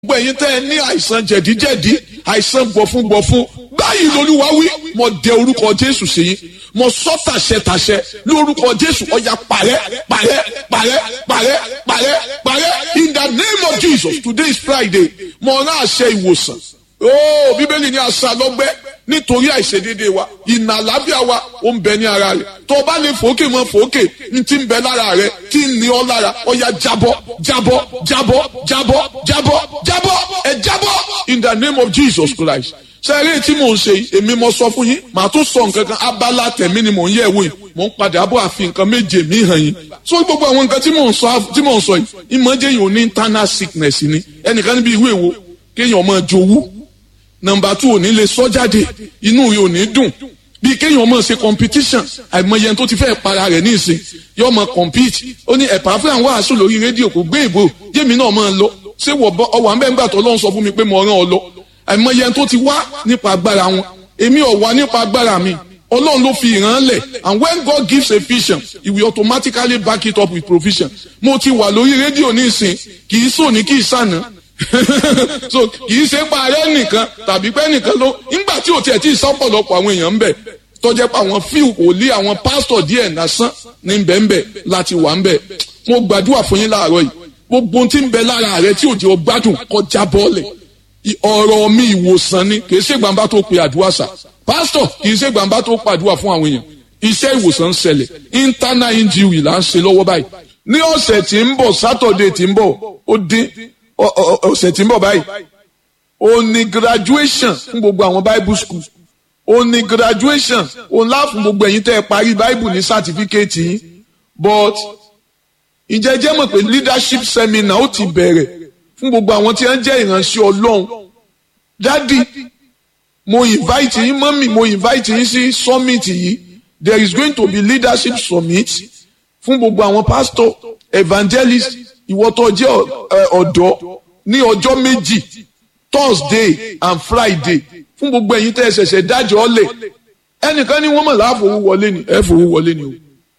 gbogbo ẹ̀yin tẹ́ ẹ ní àìsàn jẹ̀díjẹ̀dí àìsàn gbọ̀fúngbọ̀fún báyìí lolúwa wí mo dẹ orúkọ jésù sí yín mo sọ tàṣẹ tàṣẹ lórúkọ jésù ọya parẹ́ parẹ́ parẹ́ parẹ́ parẹ́ parẹ́ in the name of jesus today is friday mo rán àṣẹ ìwòsàn ooo bíbélì ní àṣà lọ́gbẹ́ nítorí àìṣedéédé wa ìnà àlàáfíà wa ó ń bẹ ní ara rẹ̀ tó o bá lè fòókè mọ́ fòókè ní ti ń bẹ lára rẹ̀ tí ń ní ọ lára ọya jábọ́ jábọ́ jábọ́ jábọ́ jábọ́ jábọ́ ẹ jábọ́ in the name of jesus christ sẹ́rí tí mò ń ṣe yìí èmi mo sọ fún yín màá tún sọ nǹkan kan abala tẹ̀mí ni mò ń yẹ̀ wò yìí mò ń padà bọ̀ àfi nǹkan méje mi hàn yín so gbogbo àwọn nǹkan tí mò ń sọ tí mò ń sọ yìí ìmọ̀jẹ̀ yìí ò ní internal sickness ni ẹnìkan níbi ìwé ìwo kéèyàn máa jowú nọmba two ò ní lè sọ jáde inú rẹ̀ ò ní dùn bí kéèyàn máa ṣe competition àìmọye ẹni tó ti fẹ́ para rẹ̀ ní ìsìn yóò máa compete ó ní ẹ̀pà fún àwọn wàásù lórí rédíò kò gbé ìbò yémi náà máa lọ ṣé ọwọ́ àmẹ́ngbà tó lọ́n sọ fún mi pé mo rán ọ lọ àìmọye ẹni tó ti wá nípa agbára wọn èmi ò wá nípa agbára mi ọlọ́run ló fi ìran lẹ̀ and when God gives a vision he will automatically back it up with provision mo ti wà lórí rédíò ní ìsìn kì í sòní kì í sànà so kì í ṣe pa ààrẹ nìkan tàbí pé nìkan ló nígbà tí ò tiẹ̀ tí ì sọ́pọ̀lọpọ̀ àwọn èèyàn ń bẹ̀ tọ́jẹ́ pé àwọn fíù kò lé àwọn pásítọ̀ díẹ̀ lásán ní bẹ́ẹ̀nbẹ́ láti wà ń bẹ̀ mo gbàdúrà fún yín láàárọ̀ yìí gbogbo tí ń bẹ lára rẹ tí òjò gbádùn kọjá bọ́ọ̀lẹ̀ ọ̀rọ̀ mi ìwòsàn ni kì í ṣe gbàǹbá tó pe àdúrà sà pásítọ̀ kì í ṣe gbàǹbá tó pàdúrà fún àwọn èèyàn iṣẹ́ ìwòsàn ń ṣẹlẹ̀ internal injury là ń ṣe lọ́wọ́ báyìí ní ọ̀sẹ̀ tí ń bọ̀ sátọ̀dẹ̀ tí ń bọ̀ ó dín ọ̀sẹ̀ tí ń bọ̀ báyìí ó ní graduation fún gbogbo àwọn bible school ó ní graduation ó ńlá fún gbogbo ẹ̀yin tẹ́ ẹ parí bible ní certificate yín but ǹjẹ́ jẹ́ mọ̀ pé leadership seminar ó ti bẹ̀rẹ̀ fún gbogbo àwọn tí wọ́n jẹ́ ìránṣẹ́ ọlọ́run dádì mo invite yín mọ́mì mo invite yín sí summit yìí there is going to be leadership summit fún gbogbo àwọn pastor evangelist ìwọ tó jẹ́ ọ̀dọ́ ní ọjọ́ méjì thursday and friday fún gbogbo ẹ̀yin tẹ́ ẹ ṣẹ̀ṣẹ̀ dájọ́ ọ̀lẹ̀ ẹnìkan ní wọ́n mọ̀ láàfowó wọlé ni ẹ fowó wọlé ni o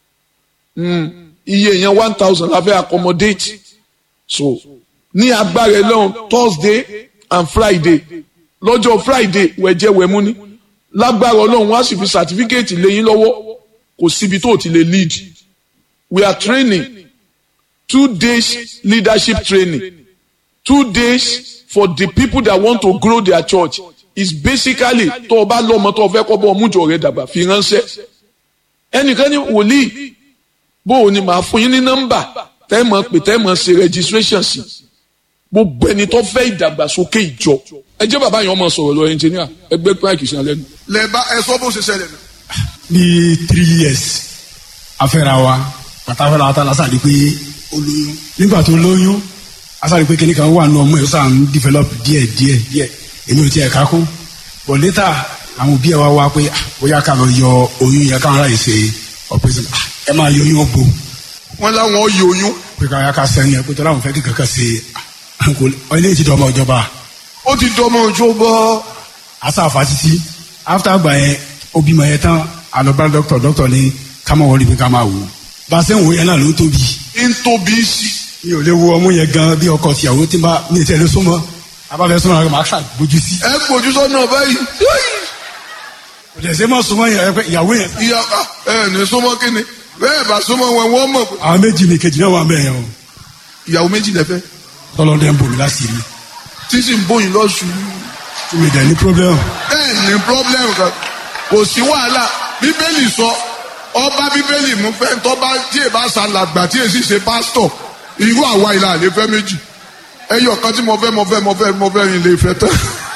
iye yẹn one thousand la fẹ́ accommodate so ní agbára ẹlọ́run thursday and friday lọ́jọ́ friday wẹ̀jẹ̀ wẹ̀mú ni lágbára ọlọ́run wọ́n á sì fi certificate lẹ́yìn lọ́wọ́ kò síbi tó ti lè lead we are training two days leadership training two days for the people that want to grow their church is basically tó o bá lọ́mọ tó o fẹ́ kọ́ bọ́ ọmújọ rẹ dàgbà fi ránṣẹ́ ẹnìkan ní wòlíì bó o ní màá fún yín ní nọ́mbà tẹ́ mọ̀ pé tẹ́ mọ̀ ṣe registration sí gbogbo ẹni tó fẹ́ ìdàgbàsókè ìjọ ẹ jẹ́ bàbá yẹn ọmọ sọ̀rọ̀ lọ ẹnjìníà ẹgbẹ́ pààkì sí alẹ́ nu. lẹ́ẹ̀bá ẹ sọ bó ṣe ṣẹlẹ̀ nù. ní three years afẹ́ra wa pátáfẹ́ra wa tá lásán àdé pé ó lóyún nígbà tó lóyún asáré pé kíní kan wà nù ọmọ yẹn ó sàn ń develop díẹ̀ díẹ̀ díẹ̀ èmi ò tiẹ̀ ká kún but later àwọn òbí ẹ wá wá pé bóyá ká lọ yọ oyún yẹn káwọn aráyè ṣe operation ẹ máa yọ oyún ọgbó wọ́n láwọn yọ oyún. pé káwọn ká sẹ́ni ẹ pé tọ́lá àwọn fẹ́ kí kankan ṣe ilé ti dọ́mọ ìjọba. ó ti dọmọ ojú bọ́. asáfa títí after gba yẹn obìmọ̀ yẹn tán alọ́ba dọ́kítọ̀ dọ́kítọ̀ ní ká máa wọlé bí ká máa wò ó bá a ṣe ń wo yẹn náà ló tóbi. ń tóbi sí. mi ò lè wo ọmú yẹn gan bí ọkọ tìyàwó tí ma mi ì tẹ̀lé súnmọ́ abáfẹ́ súnmọ́ àwọn máa ṣàgbójú sí. ẹ gbójú sọ́nà báyìí. kò dẹ̀ ṣe mọ́ súnmọ́ yẹn pé ìyàwó yẹn. ìyá ẹ ní súnmọ́ kí ni bẹ́ẹ̀ bá súnmọ́ wọn wọ́n mọ̀ pé. àwọn méjì mi kejì náà wà bẹ́ẹ̀ yẹn o. ìyàwó méjì lẹ́fẹ́. tọ́lọ́dẹ ń bò mí láti rí. tí sì ń bóyin lọ́sùn. tí mi dẹ̀ ní problem. bẹ́ẹ̀ ní problem kan kò sí wàhálà bíbélì sọ ọba bíbélì mú fẹ́ tọ́ba tí èèbá ṣàlàgbà tí èsì ṣe pásítọ̀ irú àwa ìlà àlè fẹ́ méjì ẹyọ kan tí mo fẹ́ mo fẹ́ mo fẹ́ mo fẹ́ rìn lè fẹ́ tán.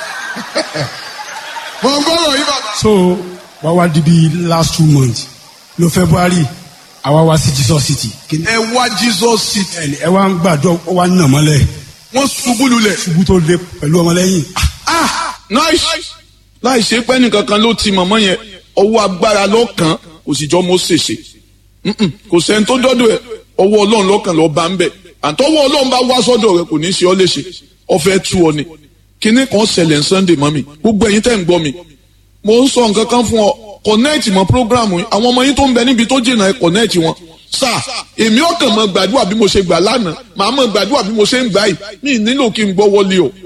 mo gbọ́dọ̀ yí bàbá. so wá wá di bí last two months ló february àwa wá sí jesus city. ẹ wá jesus city. ẹ ẹ wá ń gbàdúrà ó wá ń nà mọ́lẹ̀. wọ́n ṣubú lulẹ̀. ṣubú tó le pẹ̀lú ọmọlẹ́yìn. ah nice láì ṣe pé nìkankan ló ti mọ̀mọ́ yẹn ọwọ́ agbára lọ́kàn kò sì jọ mọ́ ṣèṣe kò sẹ́ni tó dọ́dọ̀ ẹ̀ ọwọ́ ọlọ́run lọ́kàn lọ́ọ́ bá ń bẹ̀ àtọwọ́ ọlọ́run bá wá sọ́dọ̀ rẹ kò ní í ṣe ọ́ léṣe ọ̀fẹ́ tú ọ ni kinní kan ṣẹlẹ̀ sunday mọ́ mi gbogbo ẹ̀yin tẹ́ ń gbọ́ mi mo ń sọ nǹkan kan fún ọ connect mọ́ program yìí àwọn ọmọ yín tó ń bẹ níbi tó jìnnà ẹ connect wọn sà èmi ọkàn mọ gbàdúrà bí mo ṣe gbà lánàá màá mọ gbàdúrà bí mo ṣe ń gbà yìí mi nílò kí n gbọ́ wọlé o